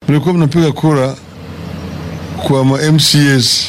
mlikuwa mnapiga kura kwa ma MCS,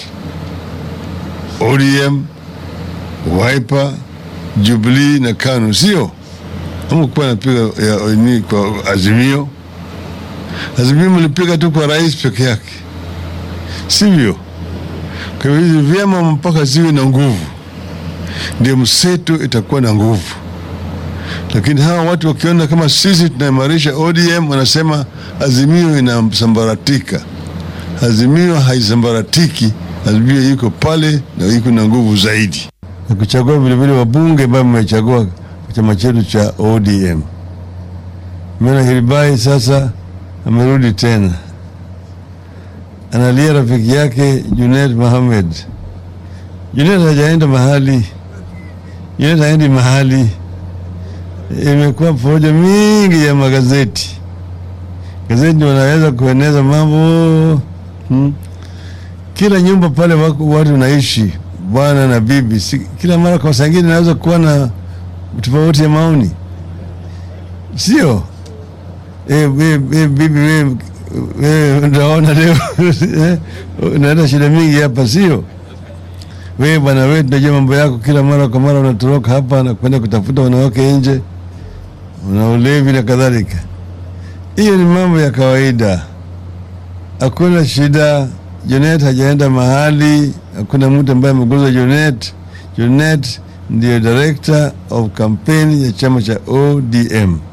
ODM, Wiper, Jubilee na KANU, sio? Hamkuwa napiga ya, ni kwa Azimio. Azimio mlipiga tu kwa rais peke yake, sivyo? Kwa hivyo hizi vyama mpaka ziwe na nguvu, ndio mseto itakuwa na nguvu. Lakini hawa watu wakiona kama sisi tunaimarisha ODM, wanasema Azimio inasambaratika. Azimio haisambaratiki, Azimio iko pale na iko na nguvu zaidi, na kuchagua vilevile wabunge ambao mmechagua chama chetu cha ODM. Mena Hiribai sasa amerudi tena, analia rafiki yake Junet Mohamed. Junet hajaenda mahali, Junet haendi mahali. Imekuwa porojo mingi ya magazeti, gazeti wanaweza kueneza mambo hmm. Kila nyumba pale wako watu naishi bwana na bibi si, kila mara kwa sangine naweza kuwa na tofauti ya maoni, sio e, e, e, bibi we, we, unaona leo unaenda shida mingi hapa, sio we bwana, we tunajua mambo yako, kila mara kwa mara unatoroka hapa na kwenda kutafuta wanawake nje, una ulevi na kadhalika. Hiyo ni mambo ya kawaida, hakuna shida. Junet hajaenda mahali, hakuna mtu ambaye ameguza Junet. Junet ndiyo director of campaign ya chama cha ODM.